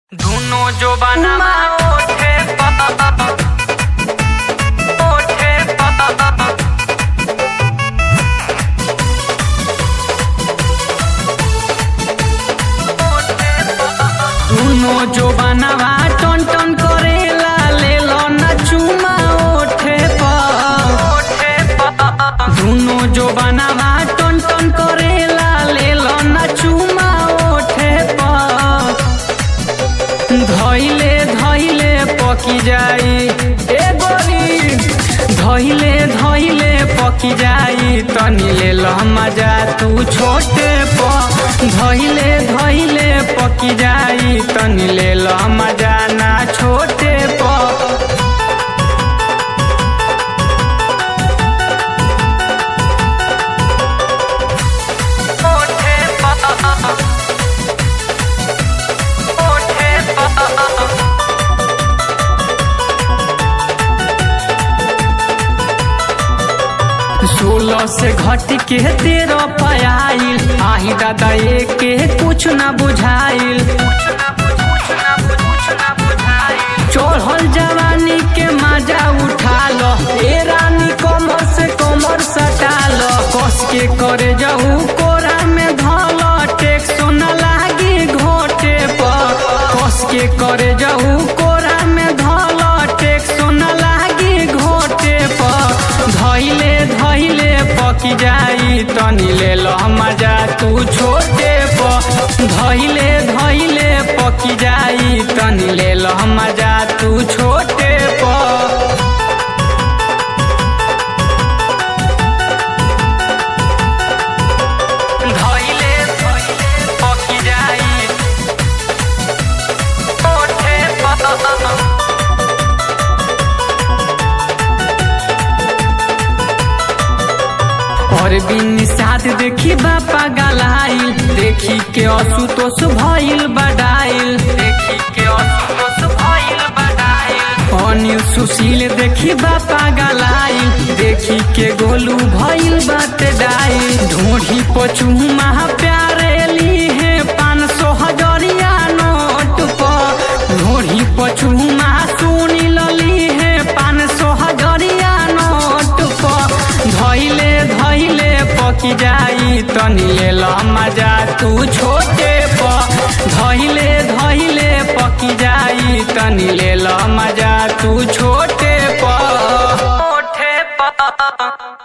दुनो जो बनवा ओठे पा ओठे पा दुनो जो बनवा टन टन करेला ले लो ना चुमा ओठे पा ओठे पा दुनो जो बनवा टन टन करेला ले लो ना चुमा ओठे पा धैले धैले पकी जाई ए गोरी धैले धैले पकी जाई तनी ले ल मजा तू छोटे प धैले धैले पकी जाई तनी ले ल मजा ना छोटे प ओठे पा ओठे पा सोलह से घट के तेरह पयाइल आही दादा के कुछ न बुझाइल चढ़ल जवानी के मजा उठा लो ए रानी कमर से कमर सटा लो कस के करे जाऊ कोरा में धल टेक्स न लागी घोटे पर कस के करे जाऊ कोरा में धल टेक्स न लागी घोटे पर धैले धैले पकी जाई तनी ले लो मजा तू छोटे प धैले धैले पकी जाई तनी ले लो मजा तू छोटे प धैले धैले पकी जाई ओठे पा और बिन साथ देखी बापा गलाइल देखी के असुतोष भइल बडाइल देखी के असुतोष भइल बडाइल अनिल सुशील देखी बापा गलाइल देखी के गोलू भइल बात डाइल ढोढ़ी पचुमा प्यारे ली है पाँच सौ हजरिया नोट पर ढोढ़ी पचुमा सुनी लली है पाँच सौ हजरिया नोट पर धैले धैले पकी जाई तनी ले ल मजा तू छोटे प धैले धैले पकी जाई तनी ले ल मजा तू छोटे प